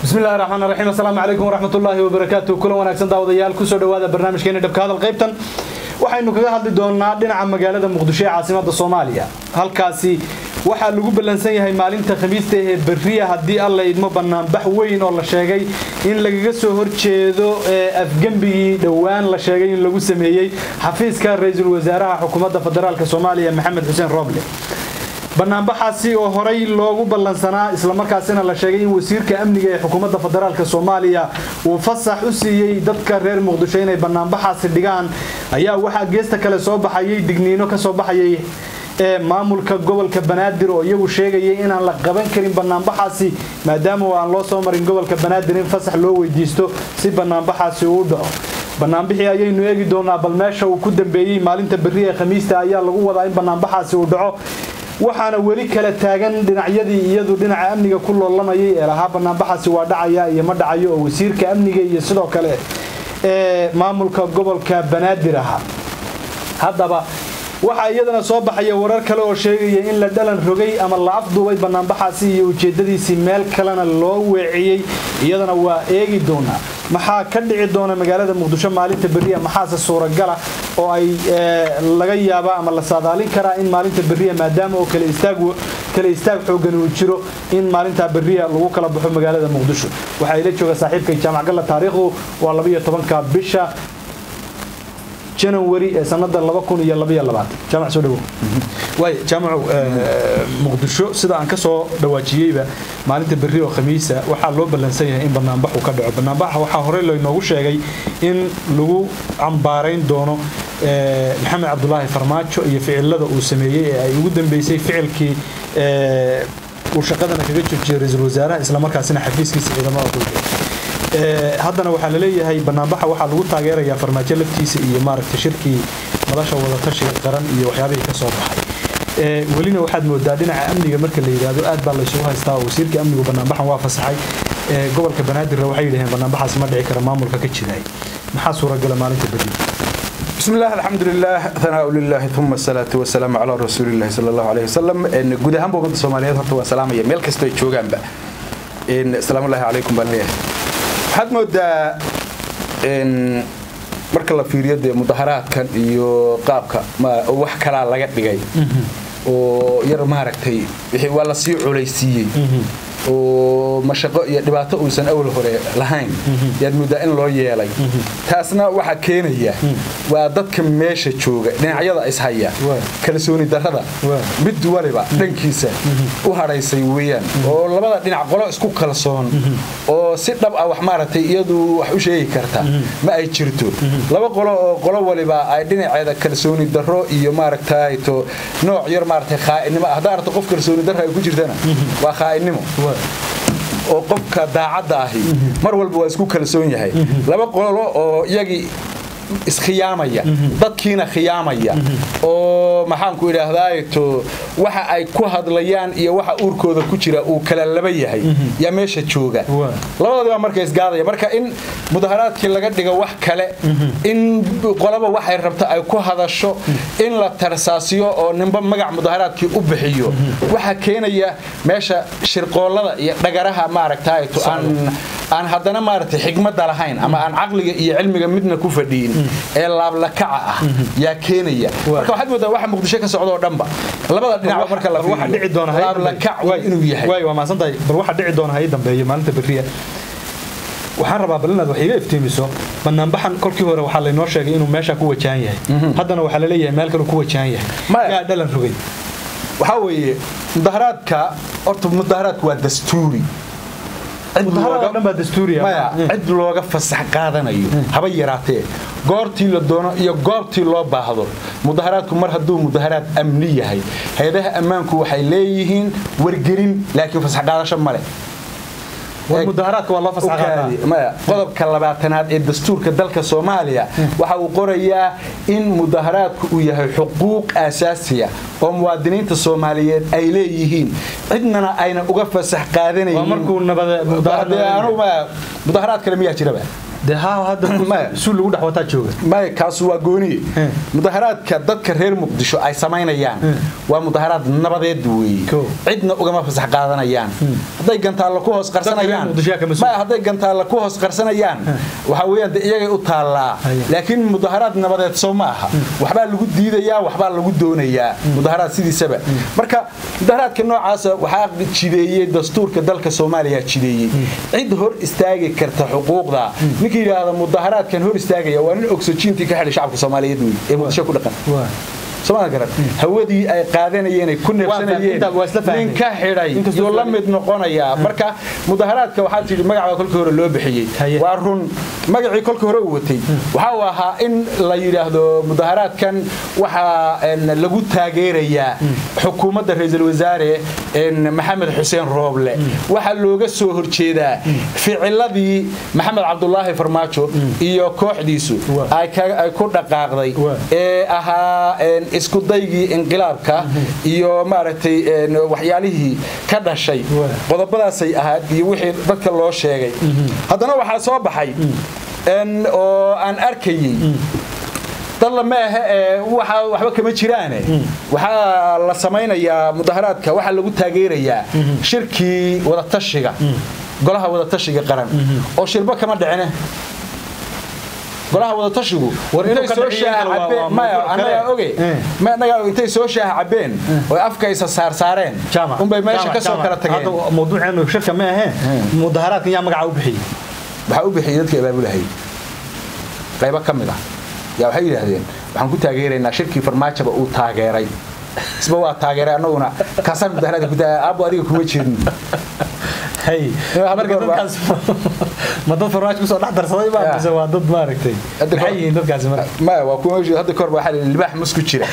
bismillahi raxmaan raxiim assalaamu calaykum waraxmatullaahi wabarakaatu kulan wanaagsan daawadayaal kusoo dhowaada barnaamijkeena dhabka hadal qaybtan waxaynu kaga hadli doonaa dhinaca magaalada muqdisho ee caasimada soomaaliya halkaasi waxaa lagu ballansan yahay maalinta khamiista ee berriya haddii alla idmo banaanbax weyn oo la sheegay in lagaga soo horjeedo afgembigii dhowaan la sheegay in lagu sameeyey xafiiska ra-iisul wasaaraha xukuumadda federaalk soomaaliya maxamed xuseen roble banaanbaxaasi oo horay loogu ballansanaa islamarkaasina la sheegay in wasiirka amniga ee xukuumadda federaalk soomaaliya uu fasax u siiyey dadka reer muqdisho inay banaanbaxaasi dhigaan ayaa waxaa geesta kale soo baxayay digniino kasoo baxayay ee maamulka gobolka banaadir oo iyagu sheegayay inaan la qaban karin banaanbaxaasi maadaama aan loo soo marin gobolka banaadir in fasax loo weydiisto si banaanbaxaasi uu dhaco banaanbixii ayaynu eegi doonaa bal meesha uu ku dambeeyey maalinta berri ee khamiista ayaa lagu wadaa in banaanbaxaasi uu dhaco waxaana weli kala taagan dhinacyadii iyadu dhinaca amniga ku loolamayay ee lahaa banaanbaxaasi waa dhacaya iyo ma dhacayo oo wasiirka amniga iyo sidoo kale ee maamulka gobolka banaadir ahaa haddaba waxaa iyadana soo baxaya warar kale oo sheegaya in la dhalan rogay ama la afduubay banaanbaxaasi iyo ujeedadiisii meel kalena loo weeciyey iyadana waa eegi doonaa maxaa ka dhici doona magaalada muqdisho maalinta berriya maxaase suuragala oo ay laga yaabaa ama la saadaalin karaa in maalinta berriya maadaama oo kale istaag xoogan uu jiro in maalintaa berriya lagu kala baxo magaalada muqdisho waxaa ila jooga saaxiibkay jaamac galla taariikhdu waa labayo tobanka bisha janawari ee sanada jaamac soo dhawo waay jaamacow muqdisho sida aan ka soo dhawaajiyeyba maalinta berri oo khamiisa waxaa loo ballansan yahay in banaanbaxu ka dhaco banaanbaxa waxaa horey laynoogu sheegay in lagu cambaarayn doono maxamed cabdulaahi farmaajo iyo ficilada uu sameeyey ee ay ugu dambeysay ficilkii uu shaqadana kaga joojiyey ra-iisul wasaaraha islamarkaasina xafiiskiisa ciidamada kulka haddana waxaa laleeyahay banaanbaxa waxaa lagu taageerayaa farmaajo laftiisa iyo maaragta shirkii madasha wadatashiga qaran iyo waxyaabihii ka soo baxay welina waxaad moodaa dhinaca amniga marka la yidhaahdo aad baa laysugu haystaa oo wasiirka amnigu banaanbaxan waa fasaxay gobolka banaadirna waxay yidhaheen banaanbaxaasi ma dhici kara maamulka ka jiraay maxaa suuragala maalinta berri بسم الله الحمد لله ثناء لله ثم الصلاة والسلام على رسول الله صلى الله عليه وسلم إن جود هم بمد الصوماليات هرتوا سلام يا ملك استوي شوجان بقى إن السلام الله عليكم بالله waxaad moodaa marka la fiiriyo dee mudaharaadkan iyo qaabka wax kalaa laga dhigay oo yar maaragtay waa la sii culaysiiyey oo mashaqo iyo dhibaato uusan awal hore lahayn yaad moodaa in loo yeelay taasna waxaa keenaya waa dadka meesha jooga dhinacyada ishaya kalsooni darada mid waliba dhankiisa u hadhaysay weeyaan oo labada dhinac qolo isku kalsoon oo si dhab ah wax maaragtay iyadu wax u sheegi karta ma ay jirto laba qolo oo qolo waliba ay dhinaceeda kalsooni daro iyo maaragtayto nooc yar maaragtay khaa'inimo haddaa aragto qof kalsooni daro ay ku jirtana waa khaa'inimo oo qofka daacadda ahi mar walba waa isku kalsoon yahay laba qolo oo iyagii iskhiyaamaya dadkiina khiyaamaya oo maxaanku idhaahdaato waxa ay ku hadlayaan iyo waxa uurkooda ku jira uu kala laba yahay yaa meesha jooga labadoodibaa marka isgaadaya marka in mudaharaadkii laga dhigo wax kale in qolaba waxay rabta ay ku hadasho in la tarsaasiyo oo ninba magac mudaharaadkii u bixiyo waxaa keenaya meesha shirqoollada iyo dhagaraha maaragtayto aan haddana maaragtay xigmadda lahayn ama aan caqliga iyo cilmiga midna ku fadhiyin ee laablakaca ah yaa keenaya marka waxaad moodaa waxa muqdisho ka socda oo dhanba labada dhinac marka la fiiriyo laablakac inuu yahay waay waa maasantahay bal waxa dhici doona hay dambeeyo maalinta berriya waxaan rabaa bal inaad wax iga iftiimiso banaanbaxan kolkii hore waxaa laynoo sheegay inuu meesha ku wajahan yahay haddana waxaa laleeyahay meel kale ku wajahan yahay yaa dhalan rogay waxaa weeye mudaharaadka horta mudaharaadku waa dastuuri cid looga fasax qaadanayo haba yaraatee goortii la doono iyo goobtii loo baahdo mudaharaadku mar hadduu mudaharaad amni yahay hay-adaha ammaanku waxay leeyihiin wargelin laakiin fasax qaadasho male qodobka labaatanaad ee dastuurka dalka soomaaliya waxa uu qorayaa in mudaharaadku uu yahay xuquuq aasaasiya oo muwaadiniinta soomaaliyeed ay leeyihiin cidnana ayna uga fasax qaadanaynin mudaharaad kale miyaa jiraba dee haa hadda Maya. suul lagu dhex wataa jooga maya kaasu waa gooniye Eh. mudaharaadka dadka reer muqdisho ay samaynayaan waa mudaharaad nabadeed weeye Cool. cidna ugama fasax qaadanayaan hadday gantaalla ku hoos qarsanayaan Muqdisho yaa ka mas'uul. maya hadday gantaalla ku hoos qarsanayaan waxa weeyaan de iyagay u taallaa Haya. laakiin mudaharaad nabadeed soo ma aha waxbaa lagu diidayaa waxbaa lagu doonayaa mudaharaad sidiisaba marka mudaharaadka noocaasa waxaa jideeyey dastuurka dalka soomaaliya jideeyey cid hor istaagi karta xuquuqda ninka yidhaahda mudaharaadkan hor istaagaya waa nin oxygentii ka xidhay shacabka soomaaliyeed wey ee muqdisho ku dhaqan waa somaa garan hawadii ay qaadanayeen ay ku neefsanayeen intaa waa isla fahmay. nin ka xidhay Inkastoo yuu la fahmay. mid noqonayaa marka mudaharaadka waxaa tidhi magacaa kolkii hore loo bixiyey Haye. waa run magacii kolkii hore uu watay waxa uu ahaa in la yidhaahdo mudaharaadkan waxaa een, lagu taageerayaa xukuumadda ra-iisul wasaare een, maxamed xuseen rooble waxaa looga soo horjeedaa ficiladii maxamed cabdulaahi farmaajo iyo kooxdiisu Waa. ay ka- ay ku dhaqaaqday Waa. ee ahaa een, isku daygii inqilaabka iyo maaragtay een, waxyaalihii ka dhashay Waa. qodobadaasay ahayd iyo wixii dadka loo sheegay haddana waxaa soo baxay een, oo aan arkayey dalla ma ahe ee waxa waxba kama jiraane waxaa la samaynayaa mudaharaadka waxaa lagu taageerayaa shirkii wadatashiga golaha wadatashiga qaran oo shirba kama dhicine golaha wadatashigu War inuu intay ka soo dhiciyo shaaha kale waa- cabeen waa maya mawduuc annagaa kale. oge Eh. ma annagaa intay soo shaaha cabeen oo afka isa saarsaareen jaamac unbay meesha jaamac, ka soo jaamac. kala tageen Hadda mawduuceenu shirka ma aheen mudaharaadkan yaa magaca u bixiyey waxaa u bixiyey dadka abaabulahay qaybo ka mid ah yaa waxay yidhaahdeen waxaan ku taageeraynaa shirkii farmaajaba uu taageeray isba waa taageeray annaguna kaasaan mudaharaadka ku taageeray aabbo adiga kuma jeedin hay Hadda marka goor baa- dadkaas ma dad farmaajo kusoo dhex darsaday baa Ya. mise waa dad maaragtay Hadda maxay goor- yihiin dadkaasi marka maya waa kuwa meeshu hadda kahor baa waxaa la yidhi libaax musku jira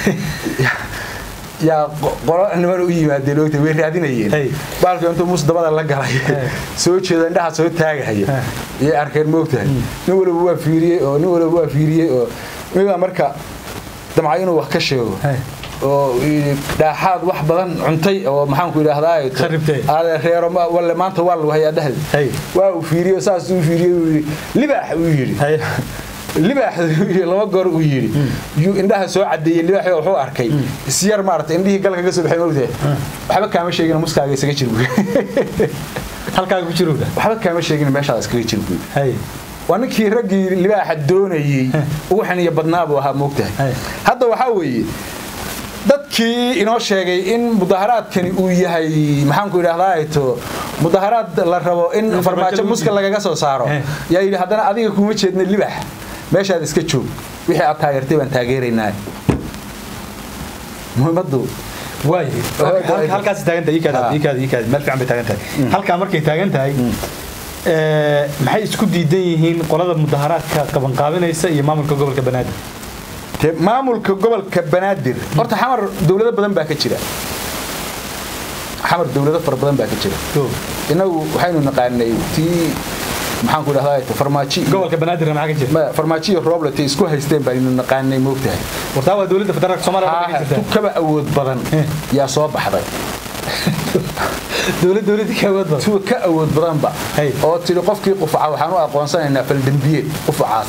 yaa qo- qolo niman u yimaadeen ogta way raadinayeen Hey. baalka intuu mus dabada la galay soo jeeda indhaha soo taagahaya iyay arkeen moogtahay nin waliba waa fiiriyey oo nin waliba waa fiiriyey oo midaa marka damca inuu wax ka sheego Hey. oo yidhi dhaaxaad wax badan cuntay oo maxaanku idhaahdaa Kharibtay. aade reero ma- walle maanta waa lagu hayaa dhehda Hey. waa uu fiiriyey oo saas uu fiiriyey uu yidhi libaax uu yidhi hay libaax laba goor uu yidhi yuu indhaha soo cadeeyey libaax wuxuu arkay isyar maarata indhihii galka ka soo baxay mogtahay waxba kaama sheegin muskaaga isaga jir buy halkaaga ku jirowda waxba kaama sheegin meeshaada iskaga jir buy hay waa ninkii raggii libaaxa doonayey ugu xaniya badnaa buu ahaa moogtahay Hey. hadda waxaa weeye dadkii inoo sheegay in mudaharaadkani uu yahay maxaanku idhahdaa to mudaharaad la rabo in farmaajo farmaajo lagu muska diido. lagaga soo saaro Eh. yaa yidhi haddana adiga kuma jeedna libax meeshaad iska joog wixii aad taageertay baan taageeraynaa muhiimadu waay halkaas taagan tahay ikaad Ah. ikaad ikaad meel fiican bay taagan tahay halkaa markay taagan tahay ee maxay isku diidan yihiin qolada mudaharaadka qabanqaabinaysa iyo maamulka gobolka banaadir Te- maamulka gobolka banaadir horta xamar dowlado badan baa ka jira xamar dowlado fara badan baa ka jira Go. inagu waxaynu naqaanay tii maxaanku idhahdaa farmaajo iyo- gobolka banaadirna maxaa ka jira Ma- farmaajo iyo rooblet ay isku haysteen baanu naqaanay moogtahay wartaa waa dowladda federaalka soomaaliya Ah, ka jirta tu kaba awood badan Eh. yaa soo baxday dowlad dowladda ka awood badan tuwa ka awood badanba Hey. oo tiri qofkii qufaca waxaan u aqoonsanaynaa faldembiyeed qufacaas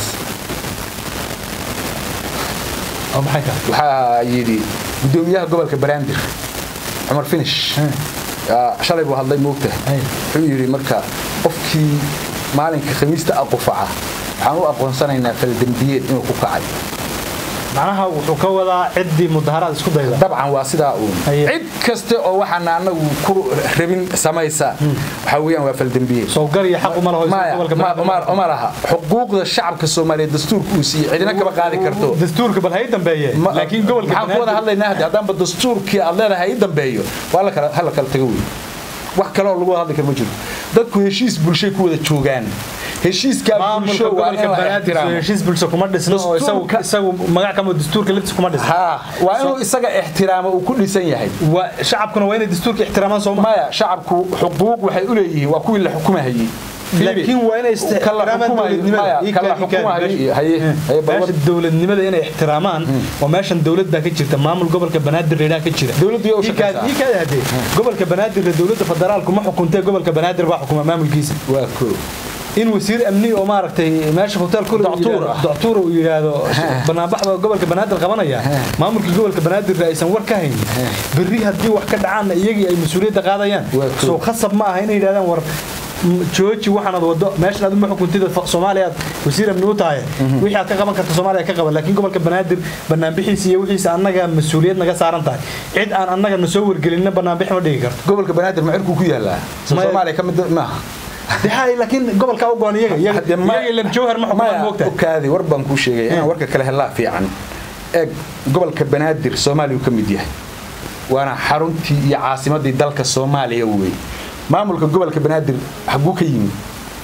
oo maxay tahay waxaa yidhi gudoomiyaha gobolka banaadir cumar finish yaa shalay buu hadlay moogtahay Hey. wuxuu yidhi marka qofkii maalinka khamiista ah qufaca waxaan u aqoonsanaynaa faldembiyeed inuu ku kacay macnaha wuxuu ka wadaa ciddii mudaharaad isku dayda dabcan waa sidaa uun Haye. cid kaste oo waxaana anagu ku rabin samaysa waxaa weeyaan waa faldembiyeed soo gar iyo xaq uma laho maya gobolka ma- banaadir ma- ma laha xuquuqda shacabka soomaaliyeed dastuurka uu siiyey cidina kama qaadi karto dastuurka bal hay dambeeye Ma- laakiin gobolka maxaan ku wada banaadir hadlaynaa haddi haddaanba dastuurkii aad leedahay i dambeeyo waa la kala hala kala tago wey wax kale oo lagu wada hadli karo ma jiro dadku heshiis bulshay ku wada joogaan heshiiskaa maamulka bulsho waa in gobolka la banaadir ixtiraamo heshiis bulsho kuma dhisno oo isagu Dastuurka- isagu magac kama dastuurka laftiisa kuma dhisno haa waa inuu isaga ixtiraamo uu ku dhisan yahay waa shacabkuna waa inay dastuurka ixtiraamaan soo ma maya shacabku xuquuq waxay u leeyihiin waa kuwii la xukumahayey laakiin waa inay ixtiraamaan dowladnimada Ii kaad- ii kaad- meesha- meesha dowladnimada inay ixtiraamaan waa meeshan dowlad baa ka jirta maamul gobolka banaadir reeraa ka jira Dowladdu way u Ii kaad- shaqaysaa. ii kaad hadee gobolka banaadir dowladda federaalku ma xukuntee gobolka banaadir baa xukuma maamulkiisa waa koo in wasiir amni oo maaragtay meesha hotel kule Doctor ah. doctor uu yiraahdo banaanbaxda gobolka banaadir qabanaya maamulka gobolka banaadir aysan war ka haynin berri haddii wax ka dhacaanna iyagii ay mas-uuliyadda qaadayaan Waa cool. soo khasab ma aha inay yidhahdaan war m- jooji waxaanad wado meeshan aad uma xukuntida fa- soomaaliya aad wasiir amni u tahay wixii aad ka qaban karta soomaaliya ka qaban laakiin gobolka banaadir banaanbixiisa iyo wixiisa annaga mas-uuliyad naga saaran tahay cid aan annaga na soo wargelinna banaanbix ma dhigi karto gobolka banaadir ma cirku ku yaalaa soo Maya- soomaaliya ka mid maaha dexay laakiin gobolka u goon iyaga iyaga Hadde ma- iyaga ilan jawhar ma xukumaan maya moogtahay ukaadi war baan kuu sheegay inaan warka kale helaa fiican eeg gobolka banaadir soomaaliya uu ka mid yahay waana xaruntii iyo caasimadii dalka soomaaliya wey maamulka gobolka banaadir xaguu ka yimid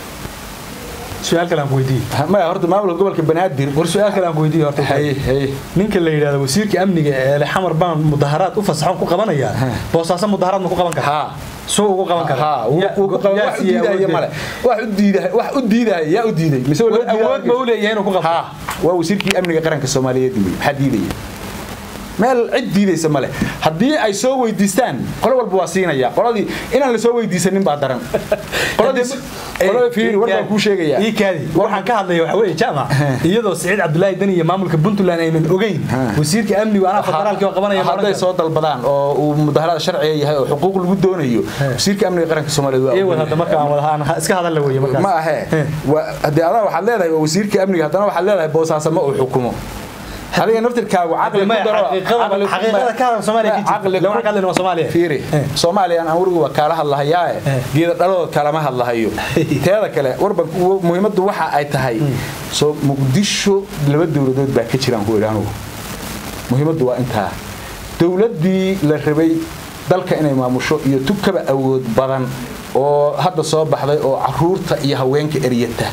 su-aal kale aan ku weydiiye Ha- maya horta maamulka gobolka banaadir war su-aal kale aan ku weydiiye horta haye haye ninka la yidhahdo wasiirka amniga ee xamar baan mudaharaad u fasaxon ku qabanaya boosaaso mudaharaad ma ku qaban kara haa soo ugu qaban kara haa wuu- Ya- wuu ku qaban- yaa wax u siiyey diidaya awooddeeda. male wax u diidaya wax u diidaya yaa u diiday mise waa loo diidaya awood ma u leeyahay inuu ku qabto haa waa wasiirkii amniga qaranka soomaaliyeed wey maxaa diidaya meel cid diidaysa male haddii ay soo weydiistaan qolo walba waa siinaya qoladii inaan la soo weydiisanin baa daran qoladii qolada fiiri war baan kuu sheegaya ii kaadi waxaan ka hadlaya waxa weeye jaamac iyadoo siciid cabdulaahi dani iyo maamulka puntland aynan ogeyn wasiirka amnigu anaa federaalkii oo qabanaya ma hadday odhan soo dalbadaan oo uu mudaharada sharciga yahay oo xuquuq lagu doonayo wasiirka amniga qaranka soomaaliyeed waa karo. Ii wad ogol hadda marka aan wada aan iska hadalla weeye markaas ma ahe Waa- haddii adaa waxaad leedahay waa wasiirka amniga haddana waxaad leedahay boosaasamo uu xukumo adiga naftirkaagu caqli ku Maya, daro xaqiiqada- caqli- xaqiiqada ka hadal Soomaaliya ka jirta. caqli- Lama ka hadlayno waa Soomaaliya. fiiri Eh. soomaaliya aan warigu waa kaala hadlahayaae Eh. geeda dhaladood kalama hadlahayo teeda kale warban muhiimaddu waxa ay tahay soo muqdisho laba dowladood baa ka jiraan ku idhi anugu muhiimaddu waa intaa dowladdii la rabay dalka inay maamusho iyo tukaba awood badan oo hadda soo baxday oo caruurta iyo haweenka eryata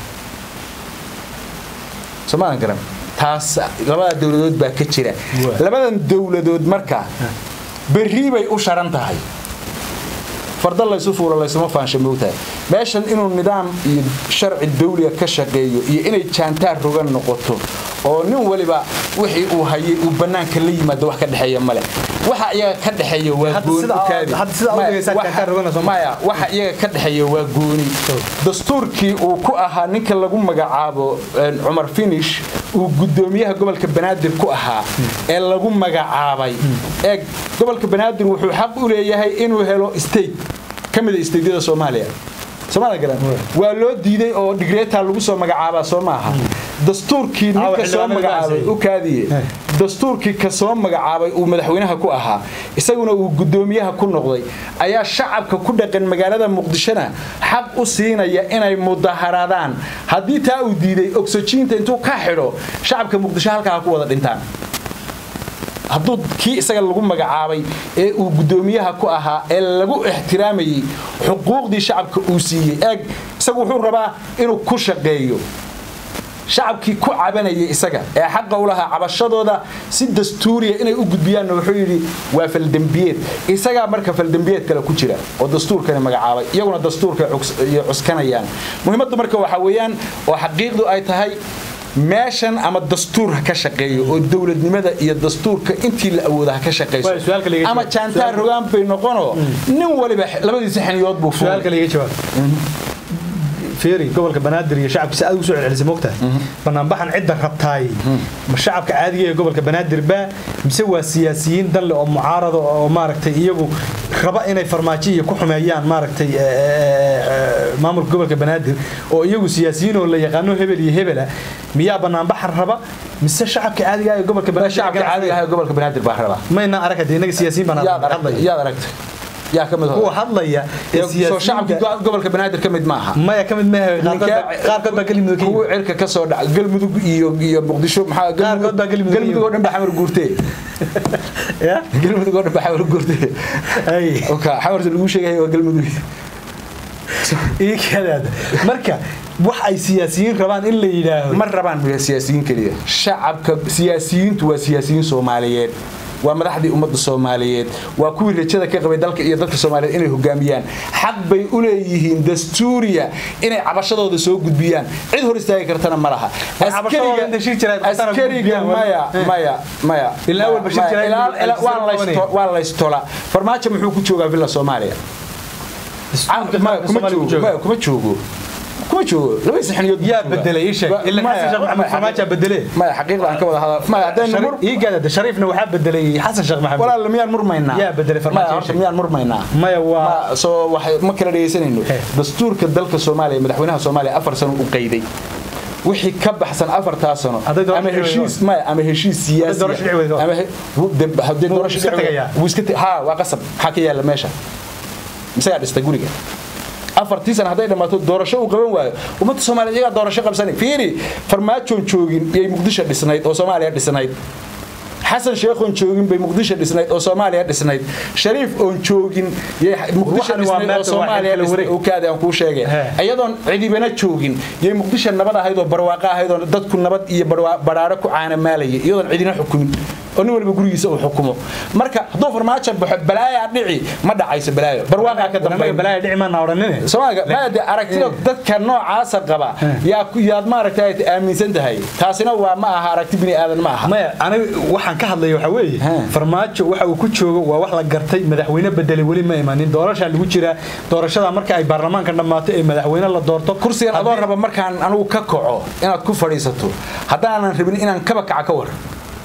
soomaalan garan taas labada dowladood baa ka jira Waa. labadan dowladood marka berri bay u sharan tahay farda laysu fuulo laysuma faansha moogtahay meeshan inuu nidaam iyo sharci dawliga ka shaqeeyo iyo inay jaantaar rogan noqoto oo nin waliba wixii uu hayay uu bannaanka la yimaado wax ka dhexeeya male waxa iyaga ka dhexeeya waa Hadda gooni sida- u kaadi. hadda sida aad u Maya, dhegeysaa waxa- jaantaar rogan soo ma- maya waxa iyaga ka dhexeeya waa gooni dastuurkii uu ku ahaa ninka lagu magacaabo een, cumar finish uu gudoomiyaha gobolka banaadir ku ahaa ee lagu magacaabay eeg gobolka banaadir wuxuu xaq u leeyahay inuu helo state ka mid a stateyada soomaaliya soomaaliya garan waa loo diiday oo digreetaa lagu soo magacaabaa soo maaha dastuurkii Ah, ninka soo xildhibaanada magacaabay gaasay. u kaadiye dastuurkii ka soo magacaabay uu madaxweynaha ku ahaa isaguna uu gudoomiyaha ku noqday ayaa shacabka ku dhaqan magaalada muqdishona xaq u siinaya inay mudaharaadaan haddii taa uu diiday oxygiinta intuu ka xidho shacabka muqdisho halkaa ha ku wada dhintaan hadduu kii isaga lagu magacaabay ee uu gudoomiyaha ku ahaa ee lagu ixtiraamayey xuquuqdii shacabka uu siiyey eeg isagu wuxuu rabaa inuu ku shaqeeyo shacabkii ku cabanayay isaga ee xaqa u lahaa cabashadooda si dastuuriya inay u gudbiyaanna wuxuu yidhi waa faldembiyeed isagaa marka faldembiyeed kale ku jira oo dastuurkani magacaabay iyaguna dastuurka iyo cuskanayaan muhiimaddu marka waxaa weeyaan oo xaqiiqdu ay tahay meeshan ama dastuur ha ka shaqeeyo oo dowladnimada iyo dastuurka intii la awooda ha ka Waay, su'aalka laga shaqeyso jawaab. ama jaantaar Su'aal- rogaan bay noqonoo nin waliba labadiisa xiniyood buu fuulay su-aalka laga jawaab fiiri gobolka banaadir iyo shacabkiisa aad ugu soo celcelisay moogtahay banaanbaxan cidda rabtaay ma shacabka caadiga ee gobolka banaadir baa mise waa siyaasiyiin danle oo mucaarada oo maaragtay iyagu raba inay farmaajo iyo ku xumeeyaan maaragtay eh, eh, eh, maamulka gobolka banaadir oo iyagu siyaasiyiin oo la yaqaano hebel iyo hebela miyaa banaanbaxan raba mise shacabka caadiga ah ee gobolka banaadir shacabka caadiga ah ee gobolka banaadir baa rabaa mayna arag hadee inaga siyaasiyiin baan yaad aragtay hadlaya yaad aragtay yaa ka mid kuwa hadlaya ee soo shacabka siyaasiyiinta gobolka banaadir ka mid maaha maya ka mid maaha qaarkood baa kalimid ka kuwa yimid cirka ka soo dhaca galmudug iyo iyo muqdisho maxaa Qaarkood baa Galmudug ka galmudug oo dhan baa xamar guurtee ya galmudug oo dhan baa xamar guurtee ay oka xamarta lagu sheegay waa galmudug ii kadaada marka wax ay siyaasiyiin rabaan in la yidhaahdo ma rabaan siyaasiyiin keliya shacabka siyaasiyiintu waa siyaasiyiin soomaaliyeed waa madaxdii ummadda soomaaliyeed waa kuwii rajada ka qabay dalka iyo dadka soomaaliyeed inay hogaamiyaan xaq bay u leeyihiin dastuuriya inay cabashadooda soo gudbiyaan cid hor istaagi kartana ma laha cabashadooda inta shir jira ay qabtaan oo askariga gudbiyaan, maya eh. maya maya Ilaa awal bashir jira Ilaa- ay- ilaa- waa ay- laysto- waa laystola farmaajo muxuu ku joogaa villa soomaaliya Dastuurka Maya, qaranka kuma Soomaaliya ku joogo jooga. maya, kuma joogo kuma joogo laba saxniyood yaa bedelay ii sheeg ila xasan sheekh maxamed farmaajo bedele maya xaqiiqda aan ka wada hadal maya haddaynu mur ii gaadada shariifna waxaa bedelay xasan sheekh maxamed walaal miyaan murmaynaa Yaa bedelay farmaajo Maya, ii horta sheeg. miyaan murmaynaa maya waa Ma- soo waxay ma kala dhegaysanayno He. dastuurka dalka soomaaliya madaxweynaha soomaaliya afar sano u qayday wixii ka baxsan afartaa sano Hadday doorasho ama dhici heshiis maya ama heshiis siyaasi doorasho dhici weydo. ama he- wu- de- haddii Wuu doorasho iska dhici weydo, tegayaa. wuu iska te- haa waa qasab maxaa ka yaala meesha misagaa dhistay guriga afartii sana hadday dhammaato doorasho uu qaban waayo ummadda soomaaliya iyagaa doorasho qabsanay fiiri farmaajoon joogin iyay muqdisho dhisnayd oo soomaaliya dhisnayd xasan sheekhoon joogin bay muqdisho dhisnayd oo soomaaliya dhisnayd shariif oon joogin yay muqdisho Waxani waa dhisnayd oo meerta, waa soomaaliya xilka la dhisnayd wareeg. oo kaadi aan kuu sheegay He. iyadoon cidibana joogin yay muqdisho nabad ahayd oo barwaaqo ahayd oo dadku nabad iyo barwaa- badhaadho ku caanamaalayay iyadoon cidina xukumin oo nin walba gurigiisa uu xukumo marka hadduu farmaajo baxo balaayaa dhici ma dhacayso balaayo barwaaqaa ka anaga dambeeya balaayo dhici maana odhanine soomaaliga maade aragtida dadka noocaasa qaba yaa ku yaad maaragtay aad aaminsan tahay taasina waa ma aha aragti bini aadan ma aha maya aniga waxaan ka hadlaya waxaa weeye He. farmaajo waxa uu ku joogo waa wax la gartay madaxweyne bedelay weli ma imanin doorashaa lagu jiraa doorashada marka ay baarlamaanka dhammaato ee madaxweyne la doorto kursigan adoo haddii- raba markaan anigu ka kaco inaad ku fadhiisato haddaanan rabin inaan kaba kaca ka war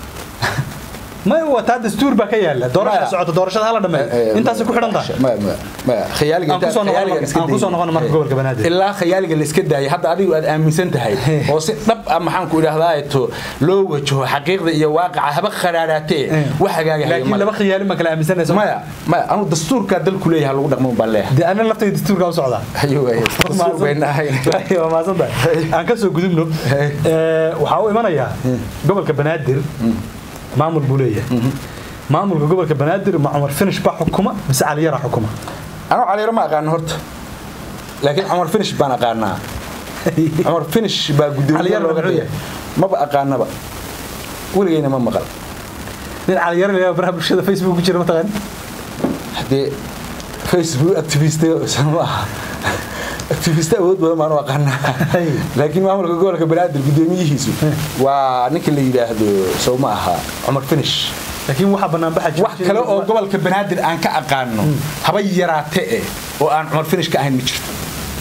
maya waa taa dastuur baa ka yaala doorasha Maya. socota doorashada hala dhameeyo intaasay ku xidhan tahay maya maya maya khayaaliga Aan kusoo noqono khayaaliga marka- iska aan kusoo daayay. noqono marka gobolka Banaadir. ilaa khayaaliga la iska daayay hadda adigu aad aaminsan tahay oo si dhab ah maxaan ku idhahdaa to loo wajaho xaqiiqda iyo waaqaca haba kharaaraatee wax hagaaga haya laakiin male. laba khiyaali ma kala aaminsanayso maya maya anu dastuurka dalku leeyahay lagu dhaqmo baan leeyahay dee ana laftayda dastuurka u socdaa ayuu ahayd dastuur bayna ahayn waa mahadsantahay aan ka soo gudubno Hey. Ee, waxaa u imanayaa gobolka banaadir maamul buu leeyahay maamulka gobolka banaadir ma cumar finish baa xukuma mise caliyara xukuma anuu caliiro ma aqaano horta laakiin cumar finish baan aqaanaa cumar finish baa gudoomiye Caliyaro looga muxuu dhigay maba aqaanaba weligeyna ma maqal nin caliyara leeyahay baraha bulshada facebook ku jira mataqaan haddee facebook activist ma aha activist awood badan baan u aqaanaa Hey. laakiin maamulka gobolka banaadir gudoomiyihiisu waa ninka la yidhaahdo sow ma aha cumar finish laakiin waxaa bannaan baxa wax kale oo gobolka banaadir aan ka aqaano haba yaraate eh oo aan cumar finish ka ahayn ma jirto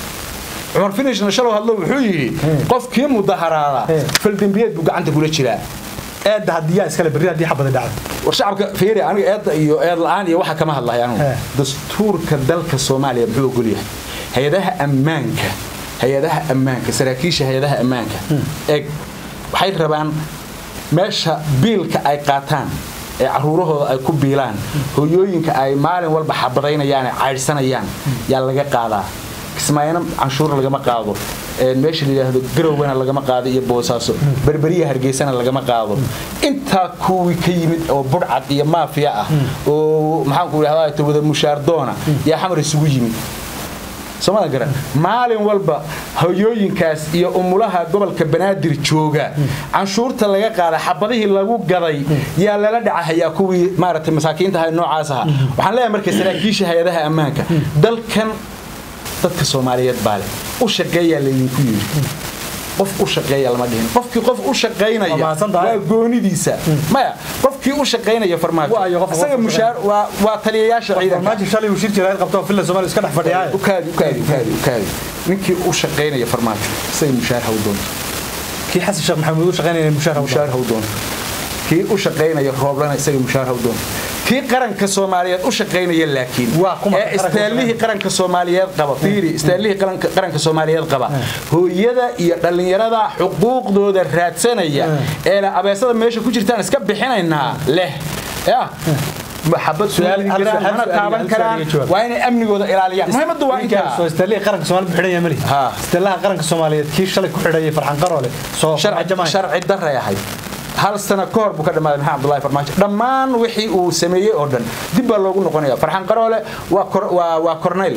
cumar finishna shalow hadlo wuxuu yidhi qofkii mudaharaada He. faldembiyeed buu gacanta kula jiraa eedda haddii yaa iskale berri haddii xabada dhacdo war shacabka fiiri aniga eedda iyo eed la'aan iyo waxa kama hadlahay anugu He. dastuurka dalka soomaaliya muxuu ogol yahay hay-adaha ammaanka hay-adaha ammaanka saraakiisha hay-adaha ammaanka eeg waxay rabaan meesha biilka ay qaataan ee caruurahooda ay ku biilaan hooyooyinka ay maalin walba xabadaynayaan ee caydhsanayaan yaa laga qaadaa kismaayana canshuur lagama qaado ee meesha la yidhaahdo garowgana lagama qaado iyo boosaaso berberiya hargeysana lagama qaado intaa kuwii ka yimid oo budhcad iyo maafiya ah oo maxaanku idhahdaa wada mushaardoona yaa xamar isugu yimid soomada garan maalin walba hoyooyinkaas iyo umulaha gobolka banaadir jooga canshuurta laga qaada xabadihii lagu gaday yaa lala dhacahayaa kuwii maaragtay masaakiinta ahay noocaas aha waxaan leeyahay marka saraakiisha hay-adaha ammaanka dalkan dadka soomaaliyeed baa leh u shaqeeyaa laydinku yidhi qof u shaqeeya lama dhihin qofkii qof u shaqaynaya Waa mahadsan tahay. waa goonidiisa maya qofkii u shaqaynaya farmaajo Waa iyo qofka isaga qofka mushaar waa waa taliyayaasha ciidanka farmaajo shalay uu shir jira qabto filla soomaaliya iska dhex fadhiyaa ukaadi ukaadi ukaadi ukaadi ninkii u shaqaynaya farmaajo isaga mushaar ha u doonto kii xasan sheekh maxamuud u shaqaynaya mushaar mushaar ha u doonto kii u shaqaynaya rooblana isaga mushaar ha u doonto kii qaranka soomaaliyeed u shaqaynaya laakiin Waa kuma ee qaranka istaallihii qaranka soomaaliyeed qaba fiiri istaallihii qaranka qaranka soomaaliyeed qaba hooyada iyo dhallinyarada xuquuqdooda raadsanaya ee la abeesada meesha ku jirtaan iska bixinaynaa leh ya maxabad Su'aal- hal su'aal su'aal- hal mana su'aal- taaban hal su'aal karaan iga jawaab. waa inay amnigooda ilaaliyaan muhiimaddu waa intaa soo istaallihii qaranka soomaaliya bixinaya mali Ha. istaalaha qaranka soomaaliyeed kii shalay ku xidhayay farxan qaroole soo sharci jamaay sharci daray ahayd hal sano ka hor buu ka dhammaaday maxamed abdullahi farmaajo dhammaan wixii uu sameeyey oo dhan dib baa loogu noqonaya farxan qaroole waa kor- waa waa corneyl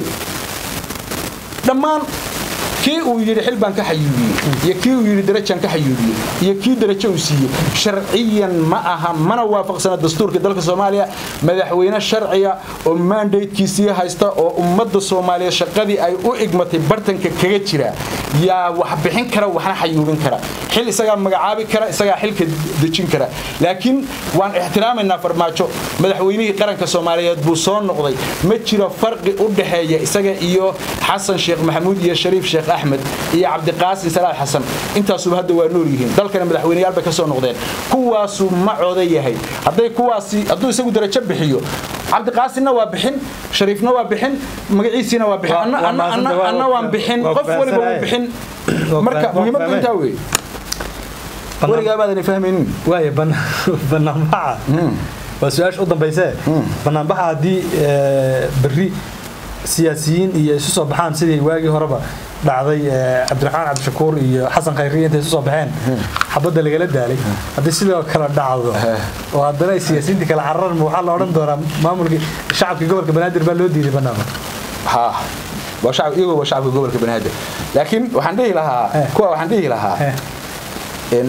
dhammaan kii uu yidhi xil baan ka xayuubiyey iyo kii uu yidhi darajaan ka xayuubiyey iyo kii darajo uu siiyey sharciyan ma aha mana waafaqsana dastuurka dalka soomaaliya madaxweyne sharciya oo mandatekiisii haysta oo ummadda soomaaliyeed shaqadii ay u igmatay bartanka kaga jira yaa wax bixin kara waxna xayuubin kara xil isagaa magacaabi kara isagaa xilka dejin kara laakiin waan ixtiraamaynaa farmaajo madaxweynihii qaranka soomaaliyeed buu soo noqday ma jiro farqi u dhexeeya isaga iyo xasan sheekh maxamuud iyo shariif sheekh axmed iyo cabdiqaasin salaad xasan intaasuba hadda waa nool yihiin dalkana madaxweyneyaal bay ka soo noqdeen kuwaasu ma cooda yahay hadday kuwaasi hadduu isagu darajo bixiyo cabdiqaasinna waa bixin shariifna waa bixin magaciisiina waa bixin Waa- waa mahadsantahay, waa- anna waan bixin waa qof waliba wuu fahamsanahay. bixin Waa marka faham- waa muhiimaddu fahmay. intaa wey Bannaan- weligaa baadan fahmaynin waaya bana- banaanbaxa waa su-aasha u dambayse banaanbaxa haddii eh, berri siyaasiyiin iyo isu soo baxaan sidii waagii horeba dhacday eh, cabdiraxmaan cabdishakuur iyo xasan khayriye intay isu soo baxeen xabadda lagala daalay haddii sidoo kale dhacdo oo haddana ay siyaasiyiintii kala cararma waxaa la odhan doonaa maamulkii shacabkii gobolka banaadir baa loo diiday banaanba ha waa shacab iyagoo waa shacabka gobolka banaadir laakiin waxaan dhihi lahaa Eh. kuwa waxaan dhihi lahaa Eh. in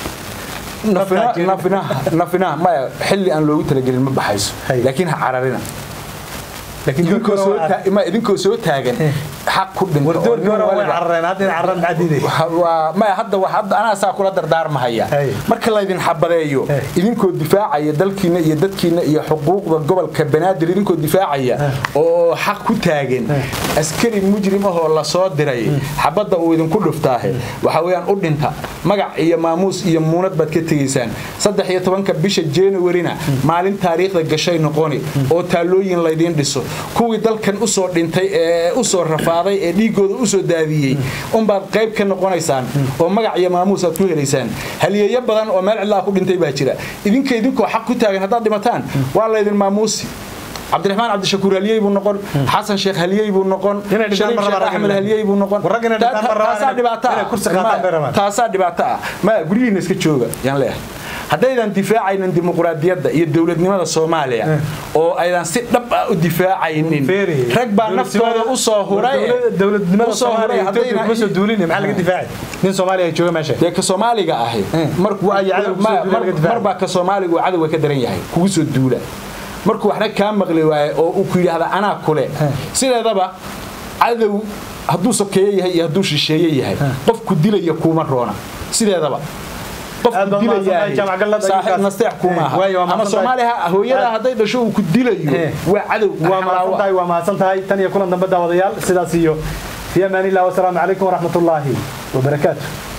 nafina Dadkaa jirin. nafina nafina maya xilli aan loogu talagelin ma baxayso Hay. laakiin ha cararina laakiin idinkoo soo taa- ma idinkoo soo taagan xaq ku dhinto oo wardoorkii nin hore way waliba- carareen hadda in carran maxaa diiday waa maya hadda wax hadda anaa saa kula dardaarmahaya Hey. marka laydin xabadeeyo Hey. idinkoo difaacaya dalkiina iyo dadkiina iyo xuquuqda gobolka banaadir idinkoo difaacaya oo xaq ku taagan askari mujrim ahoo lasoo diray xabadda uu idinku dhuftaahe waxa weeyaan u dhinta magac iyo maamuus iyo muunad baad ka tegaysaan saddex iyo tobanka bisha januarina maalin taariikhda gashay noqoni oo taalooyin laydiin dhiso kuwii dalkan usoo dhintay ee usoo rafaaday ee dhiigooda usoo daadiyey unbaad qayb ka noqonaysaan oo magac iyo maamuus aad ku helaysaan haliyeeyo badan oo meel cidlaa ku dhintay baa jira idinka idinkoo xaq ku taagan haddaad dhimataan waa laydin maamuusi cabdiraxmaan cabdishakuur haliyey buu noqon xasan sheekh haliyey buu noqon Inay dhintaan shariif ma sheekh rabaan axmed raggan. haliyey buu noqon War raggan inay dhintaan ma rabaan taasaa dhibaato inay kursi qaataan bay rabaan. ah taasaa dhibaato ah ma guryihiina iska jooga yaan leeyahay haddaydan difaacaynin dimuqraadiyadda iyo dowladnimada soomaaliya oo aydan si dhab ah u difaacaynin Feeri. rag baa naftooda u soo huray Dowlad- dowladnimada u soo huray Soomaaliya Ethiopia haddayna kuma soo duulin maxaa laga difaacay nin Soomaaliya ay jooga meesha dee ka soomaaliga ahi markuu Waa iyo cadowga kusoo duula laga difaaco. marbaa ka soomaaliga uu cadowga ka daran yahay kugu soo duula markuu waxna kaa maqli waaye oo uu ku yidhaahda anaa kule sideedaba cadow hadduu sokeeye yahay iyo hadduu shisheeye yahay qofku dilaya kuuma roona sideedaba Aad baad mahadsantahay, Jaamac Gallad, saaxiib ayukaas. nasteex kuma aha Waayo, waa ama mahadsantahay. soomaaliha hooyada hadday dhasho uu ku dilayo Eh. waa cadow waa mahadsan tahay waa mahadsan tahay tan iyo kulan dambe daawadayaal sidaas iyo fi amaanillah wasalaamu calaykum waraxmatullaahi wabarakaatu